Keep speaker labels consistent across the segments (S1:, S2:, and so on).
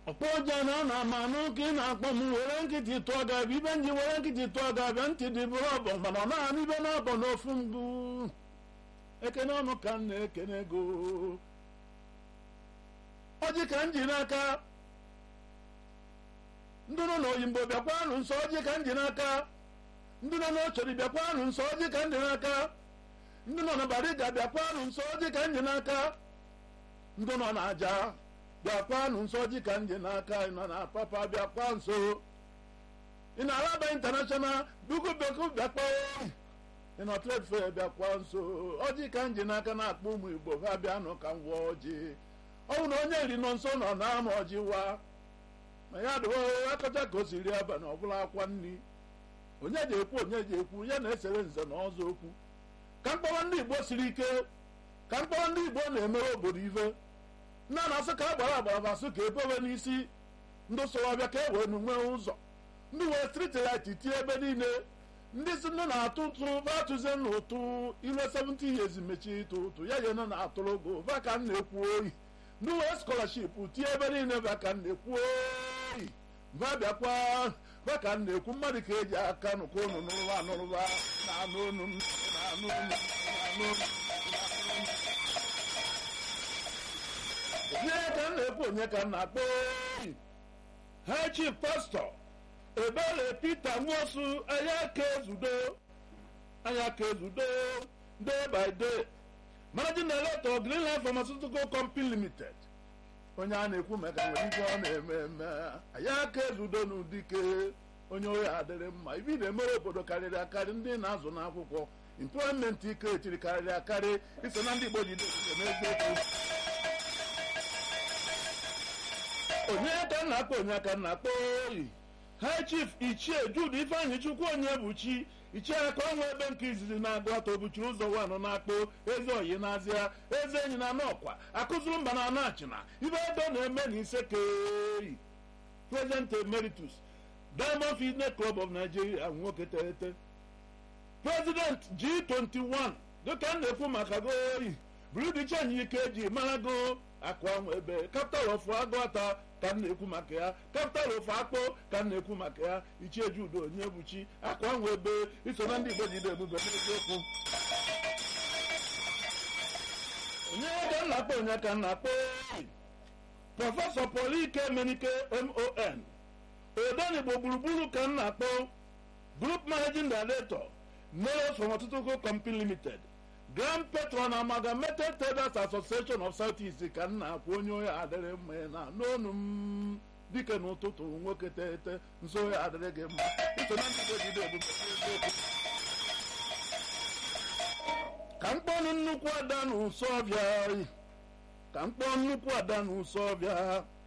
S1: ọkpọ ụja na ọ na-ama anụ ka ị na-akpọ m were nkịtị tụọ gị abịa ibe nji were nkịtị tụọ gị abịa ntị dị bụrụ ọbọ mana ọ na-anụ ibe na-abọ n'ofu mgbu ekene ọnụ ka m na-ekene ego ọjị ka m ji n'aka ndị nọ n'oyimbo bịakwanụ nso ọjị ka m ji n'aka ndị nọ n'ochori bịakwanụ nso ọjị ka m ji n'aka ndị nọ na bariga bịakwanụ nso ọjị ka m ji n'aka ndị nọ n'aja bịakwanụ nso ọjị ka m ji n'aka ị nọ na papa bịakwa nso ị na-alaba intanashọnal dugu beku bịakwa ị nọ trade fair bịakwa nso ọjị ka m ji n'aka na-akpọ ụmụ igbo ha bịanụ ka m wụọ ọjị ọ bụ na onye iri nọ nso nọ na-ama ọjị wa ma ya dụwa akọcha ka o si ri abalị ọbụla akwa nri onye ji ekwu onye ji ekwu ya na-esere nze na ọzọ okwu ka mkpọrọ ndị igbo siri ike ka mkpọrọ ndị igbo na-emere obodo ife nna na-asụ ka a gbara agbara masụ ka ebewe n'isi ndị soro ọbịa ka e wee nwee ụzọ ndị wee striti lit tie ebe niile ndị si nne na-atụ ụtụ vatụzie n'ụtụ ire 70 years mechi ịtụ ụtụ ya ye nọ na-atụrụ ogo va ka m na-ekwu oyi ndị wee skọlaship tie ebe niile va ka m na-ekwu oyi va bịakwa va ka m na-ekwu mmadụ ka eji aka nụkwa unu nụrụba anụrụba na-anụ unu m na-anụ unu na-anụ unu onye ka m na-ekwu onye ka m na-akpọ oyi ha chief pastọ ebere peter nwosu anya ka ezudo anya ka ezudo day by day managing director greenland pharmaceutical company limited onye a na-ekwu maka nwere ife ọ na-eme eme anya ka ezudo n'ụdike onye ohi adịrị mma ibi na-emere obodo karịrị akarị ndị na-azụ n'akwụkwọ employment ike etiri karịrị akarị iso na ndị igbo ji n'eziokwu onye ka m na-akpọ onye ka m na-akpọ oyi high chief ichie jude ifeanyị chukwu onye bụ chi ichie aka ọnwa ebe nke izizi na-agụ atọ buchiri ụzọ wanụ na-akpọ eze oyi n'azịa eze enyi na anọkwa akụzuru mba na anachina ibe ego na-eme na ise keyi president emeritus diamond fitness club of nigeria nwoke teghete president g21 dịka m na-ekwu maka goyi brudi chenji ike eji mara go akụ ahụ ebe capital of agụata ka m na-ekwu maka ya capital of akpọ ka m na-ekwu maka ya ichie judo onye buchi akụ ahụ ebe iso na ndị igbo jide ebube n'eziokwu onye ka m na-akpọ onye ka m na-akpọ prọfesọ pọl ike menike mon odenigbo gburugburu ka m na-akpọ group managing director neros pharmaceutical company limited grand patron amalgamated traders association of south east ka m na-akwụ onye ohi adịrị mma na n'onu m dike n'ụtụtụ nwoke tete nso ohi adịrị gị mma iso na ndị jide ebube eziokwu ka m kpọnụ nnukwu ada n'ụsọ ọbịa ka m kpọọ nnukwu ada n'ụsọ ọbịa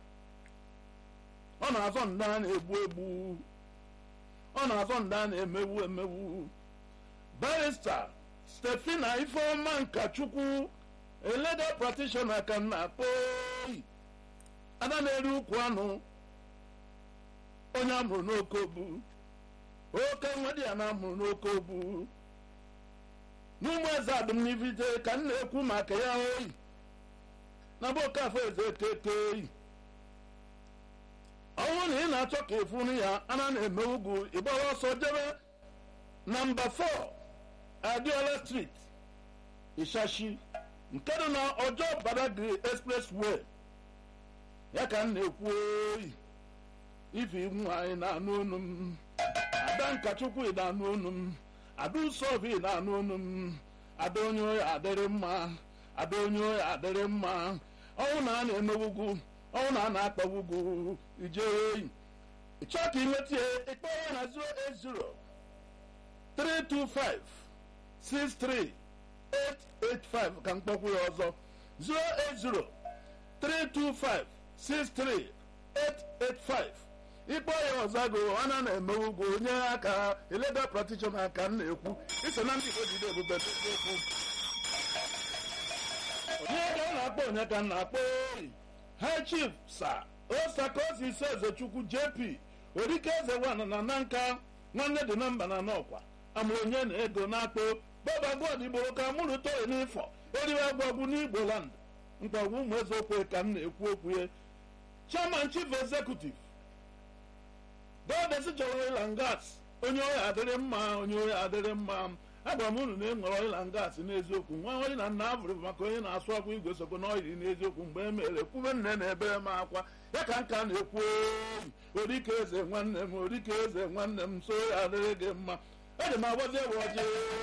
S1: ọ na-azọ nda na-egbu egbu ọ na-azọ nda na-emewu emewu barista stefina ifeọma nkachukwu eleda practitioner ka m na-akpọ oyi ada na-eri ukwu anụ onye amụrụ n'oke obu oke nwedi ya na amụrụ n'oke obu n'ụmụ eze adụmnivite ka m na-ekwu maka ya oyi na bụ okafọ eze keke oyi ọnwụ na ị na-achọ ka efunu ya ana na-eme ugwu ịgbara ọsọ jebe na mba 4 adiola street ishashi nke dị na ọjọọ badagry expressway ya ka m na-ekwu oyi ife nwa anyị na-anụ onu m ada nkachukwu ị na-anụ onu m ada usovi ị na-anụ onu m ada onye oyi adịrị mma ada onye oyi adịrị mma ọnwụ na a na-emewugwu ọnwụ na a na-akpawugwu ije oyi ịchọ ka inweta ya ịkpọ ya na 080 325 63885 ka mkpọkwu ya ọzọ 08032563885 ịkpọ ya ọzọ go ana na-eme ugwu onye aka eleda practitioner ka m na-ekwu iso na ndị Igbo jide ebube n'eziokwu onye ka m na-akpọ onye ka m na-akpọ oyi high chief sa osakosi ezechukwu jp orike eze wan na nanka nwanne dị na mba na n'ọkwa amụrụ onye na ego na-akpọ bọba god igboro ka mụrụ toyi n'ifọ eriwe agwagwu n'igbo land mkpagwu ụmụ eze okwe ka m na-ekwu okwu ya chairman chief executive dọdesi chọrọ oil and gas onye ohi adịrị mma onye ohi adịrị mma agwara m unu na ịṅụrụ oil and gas n'eziokwu nwa onye na nna abụrụ bụ maka onye na-asụ akwa igwe sokwa na oyi n'eziokwu mgbe e mere kwube nne na ebere m akwa ya ka nka na-ekwu orike eze nwanne m orike eze nwanne m so ya adịrị gị mma eji m agbazi ewe ọjị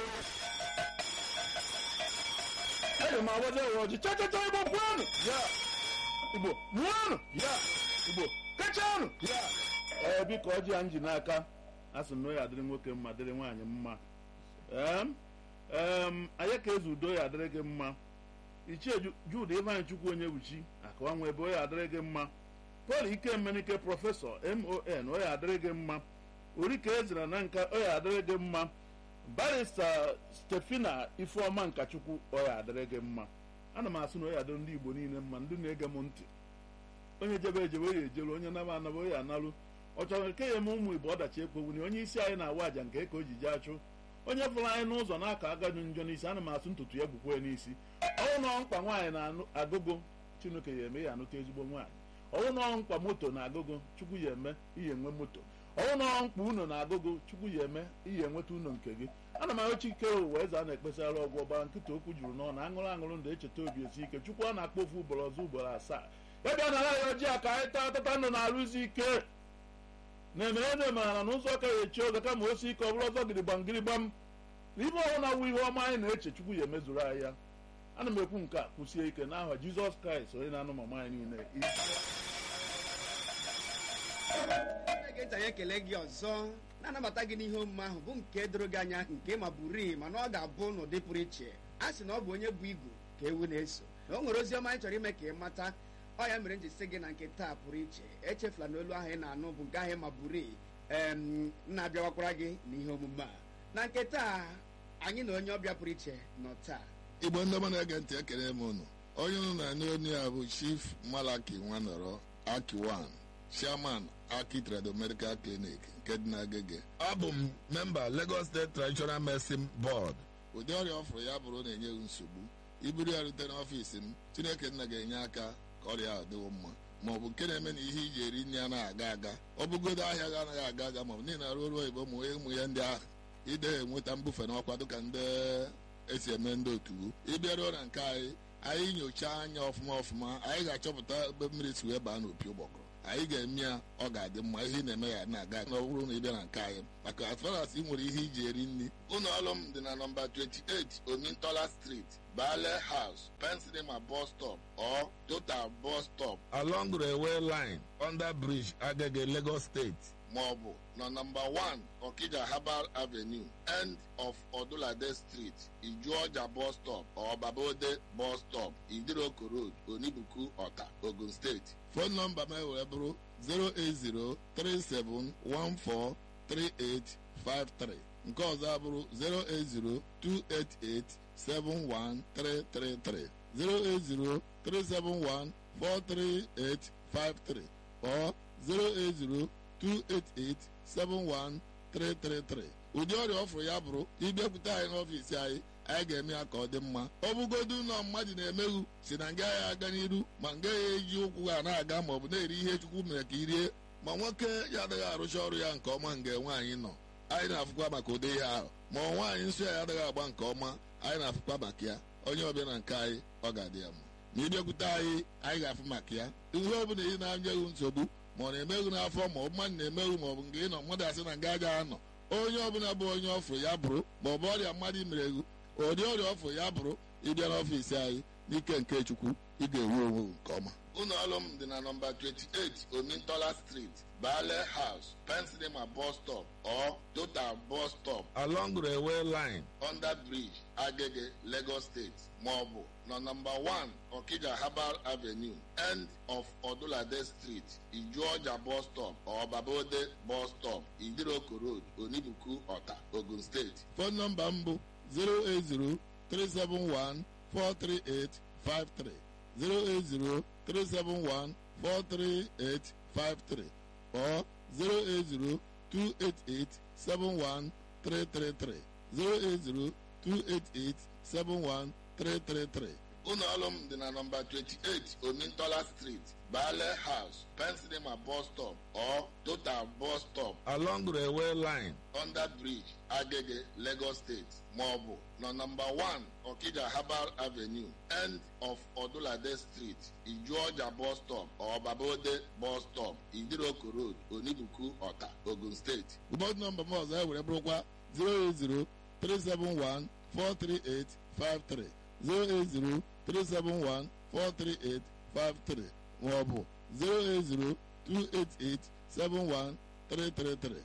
S1: eji m agbazi ewe ọjị chachacha igbo kwuonụ ya igbo mụọnụ ya igbo kachanụ ya ee biko ọjị ya nji n'aka a sị na ya adịrị nwoke mma dịrị nwaanyị mma em em anyị ka eze udo ya adịrị gị mma ichie jud ivan chukwu onye wuchi akụwa nwa ebe onye adịrị gị mma pọl ikemenike prọfesọ mon onye adịrị gị mma orike ezira na nka onye adịrị gị mma barista stefina ifeọma nkachukwu onye adịrị gị mma ana m asị na onye adịrị ndị igbo niile mma ndị na-ege m ntị onye jebe ejebe onye ejelu onye naba anaba onye analụ ọ chọrọ nke ya eme ụmụ igbo ọdachi ekpowuni onye isi anyị na-awa aja nke ka o ji jee achụ onye fụrụ anyị n'ụzọ n'aka agaju njọ n'isi ana m asụ ntutu ya gbukwe n'isi ọnwụ nọ mkpa nwaanyị na-agụgụ chineke ya eme ya anụta ezigbo nwaanyị ọnwụ nọ mkpa moto na-agụgụ chukwu ya eme ihe enwe moto ọnwụ nọ mkpa uno na-agụgụ chukwu ya eme ihe enweta uno nke gị ana m ahụ chike ụwa eze a na-ekpesara ọgwụ ọgbara nkịta okwu juru n'ọnụ aṅụrụ aṅụrụ ndụ echeta obi esi ike chukwu a na-akpọ ofu ugboro ọzọ ugboro asaa ya bịa nara ya ojii aka anyị taa tata ndụ na-arụzi ike na-emere na emara na ụzọ ka ya echi oge kama osi ike ọ bụrụ ọzọ gịrịgbam gịrịgbam na ibe ọbụla wụ ihe ọma anyị na-eche chukwu ya emezuru anyị ya ana m ekwu nke a kwụsie ike n'aha jizọs kraịst onye na-anụ mama anyị niile
S2: ga-eji anyị ekele gị ọzọ na-anabata gị n'ihe omume ahụ bụ nke doro gị anya nke ma bụrii mana ọ ga-abụ n'ụdị pụrụ iche a sị na ọ bụ onye bụ igu ka ewu na-eso na o nwere ozi ọma anyị chọrọ ime ka ị mata ọ ya mere m ji sị gị na nke taa pụrụ iche echefula na olu ahụ ị na-anụ bụ nke ahụ ma bụrii em na-abịawakwara gị n'ihe omume a na nke taa anyị na onye ọbịa pụrụ iche nọ taa
S3: igbo ndị ọma na-ege ntị ekele m unu onye unu na-anụ onye ya bụ chief malaki nwanọrọ akiwan chairman aki trado medical clinic nke dị n'agege abụ m memba lagos state traditional medicine board ụdị ọrịa ọfụrụ ya bụrụ na-enye m nsogbu iburu ya rute n'ọfiisi m chineke nna ga-enye aka ka ọrịa ahụ dịwo mma ma ọ bụ nke na-eme na ihe iji eri nri anaghị aga aga ọ bụgodo ahịa ga anaghị aga aga ma ọ bụ niile arụ ọrụ oyibo ụmụ ụmụ ya ndị ahụ ide enweta mbufe n'ọkwa dịka ndị esi eme ndị otu ịbịaruo na nke anyị anyị nyochaa anya ọfụma ọfụma anyị ga-achọpụta ebe mmiri si wee baa n'opi ụgbọgụrụ anyị ga-eme ya ọ ga-adị mma ihe ị na-eme ya na-aga na ọ bụrụ na ị bịa na nke anyị maka as far as ị nwere ihe iji eri nri ụlọ ọrụ m dị na nọmba 28 omintola street bale house pensilema bus stop or total bus stop along railway line under bridge agege lagos state maọbụ na nọmba 1 okija herbal avenue end of odulade street ijuọja bus stop or babode bus stop idiroko road onibuku ọta ogun steeti fon nọmba m wee bụrụ 08037143853 nke ọzọ abụrụ 08028871333 08037143853 or 080 288-71333 ụdị ọrịa ọfụrụ ya bụrụ ịbịakwute anyị n'ọfiisi anyị anyị ga-eme ya ka ọ dị mma ọ bụgodu ụlọ mmadụ na-emeghu si na nga ya aga n'iru ma nga ya eji ụkwụ ha na-aga ma ọ bụ na-eri ihe chukwu mere ka irie ma nwoke ya adịghị arụcha ọrụ ya nke ọma nga nwaanyị nọ anyị na-afụkwa maka ụdị ihe ahụ ma ọ nwaanyị nsọ ya adịghị agba nke ọma anyị na-afụkwa maka ya onye ọbịa na nke anyị ọ ga-adị ya mma ma ịbịakwute anyị anyị ga-afụ maka ya ihe ọ bụla ị na-anyeghị nsogbu ma ọ na-emeghu n'afọ ma ọ bụ mmadụ na-emeghu ma ọ bụ nke ị nọ mmadụ asị na nga aja anọ onye ọbụla bụ onye ọfụrụ ya bụrụ ma ọ bụ ọrịa mmadụ mere egwu ụdị ọrịa ọfụrụ ya bụrụ ịbịa n'ọfiisi anyị n'ike nke chukwu ị ga-enwe onwe nke ọma ụlọ ọrụ m dị na nọmba 28 omintola street bale house pensilema bus stop or total bus stop along railway line under bridge agege lagos state maọbụ na nọmba 1 okija herbal avenue end of odulade street ijuọja bus stop or babode bus stop idiroko road onibuku ọta ogun steeti fon nọmba m bụ 080 371 43853 08037143853 or 08028871333 08028871333 ụlọ ọrụ m dị na nọmba 28 omintola street bale house pensinema bus stop or total bus stop along railway line under bridge agege lagos state maọbụ na nọmba 1 okija herbal avenue end of odulade street ijuọja bus stop or babode bus stop idiroko road onibuku ọta ogun steeti ụbọchị nọmba m ọzọ e were bụrụkwa 080 371 43853 080 371 43853 maọbụ 080 288 71333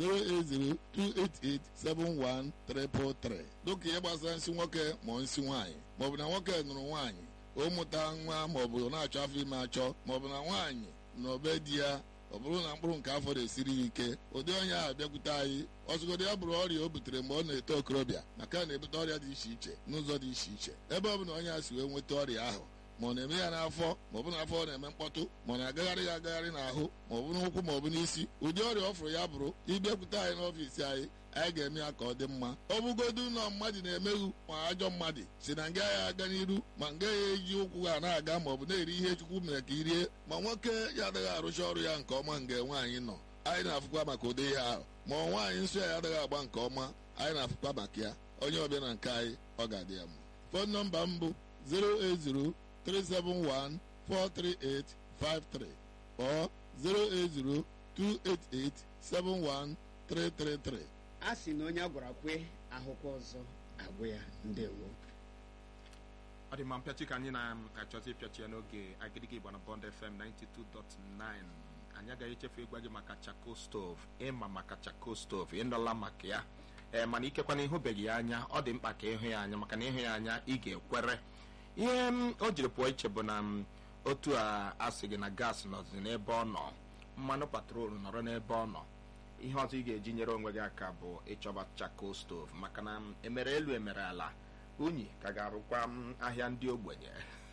S3: 08028871333 dịka ihe gbasara nsị nwoke ma nsị nwaanyị maọbụ na nwoke nụrụ nwaanyị ụmụta nwa maọbụ na-achọ afọ ime achọ maọbụ na nwaanyị na obe di ya ọ bụrụ na mkpụrụ nke afọ na-esiri ya ike ụdị onye ahụ bịakwute anyị ọzụgodo ya bụrụ ọrịa o butere mgbe ọ na-eto okorobịa maka na na-ebute ọrịa dị iche iche n'ụzọ dị iche iche ebe ọ bụla onye a si wee nweta ọrịa ahụ ma ọ na-eme ya n'afọ ma ọ bụ n'afọ ọ na-eme mkpọtụ ma ọ na-agagharị ya agagharị n'ahụ ma ọ bụ n'ụkwụ ma ọ bụ n'isi ụdị ọrịa ọ fụrụ ya bụrụ ịbịakwute anyị n'ọfiisi anyị anyị ga-eme ya ka ọ dị mma ọ bụgodu ụlọ mmadụ na-emeghu ma ajọ mmadụ si na nga ya aga n'iru ma nga ya eji ụkwụ ha na-aga ma ọ bụ na-eri ihe chukwu mere ka irie ma nwoke ya adịghị arụcha ọrụ ya nke ọma nga nwaanyị nọ anyị na-afụkwa maka ụdị ihe ahụ ma nwaanyị nsọ ya adịghị agba nke ọma anyị na-afụkwa maka ya onye ọbịa na nke anyị ọ ga-adị ya mma fon nọmba m bụ 080 371 43853 or 080 288 71333.
S2: a sị na onye a gwara kwe ahụkwa ọzọ agwụ ya ndewo
S4: ọ dị mma mpịachi ka anyị na-achọzi ịpịachi ya n'oge agịdịgị igba na bond fm 92.9 anyị agaghị echefu ịgwa gị maka chako stove ịma maka chako stove ịnọla maka ya ee mana ikekwana ịhụbeghị ya anya ọ dị mkpa ka ịhụ ya anya maka na ịhụ ya anya ị ga-ekwere ihe m o jiri pụọ iche bụ na m otu a asị gị na gas nọzi n'ebe ọ nọ mmanụ patrol nọrọ n'ebe ọ nọ ihe ọzọ ị ga-eji nyere onwe gị aka bụ ịchọba chako stove maka na m emere elu emere ala unyi ka ga-arụkwa m ahịa ndị ogbenye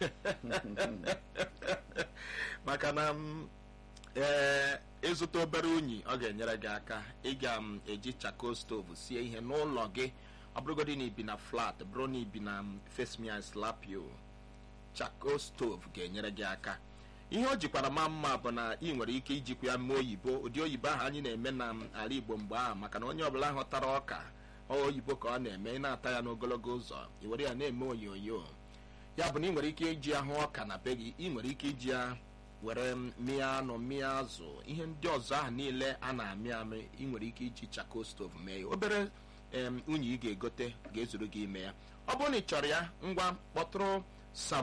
S4: maka na m ee ịzụta obere unyi ọ ga-enyere gị aka ị ga-eji chako stove sie ihe n'ụlọ gị ọ bụrụgodị na ibi na flat bụrụ na ibi na face me and slap you chako stove ga-enyere gị aka ihe o jikwara ma mma bụ na ị nwere ike ijikwa ya mee oyibo ụdị oyibo ahụ anyị na-eme na ala igbo mgbe ahụ maka na onye ọbụla hụtara ọka oyibo ka ọ na-eme ị na-ata ya n'ogologo ụzọ ị were ya na-eme onyonyo ya bụ na ị nwere ike iji ahụ ọka na be gị ị nwere ike iji ya were mịa anụ mịa azụ ihe ndị ọzọ ahụ niile a na-amị amị ị nwere ike iji chako stove mee ya obere unyi ị ga-egote ga-ezuru gị ime ya ọ bụrụ na ị chọrọ ya ngwa kpọtụrụ sam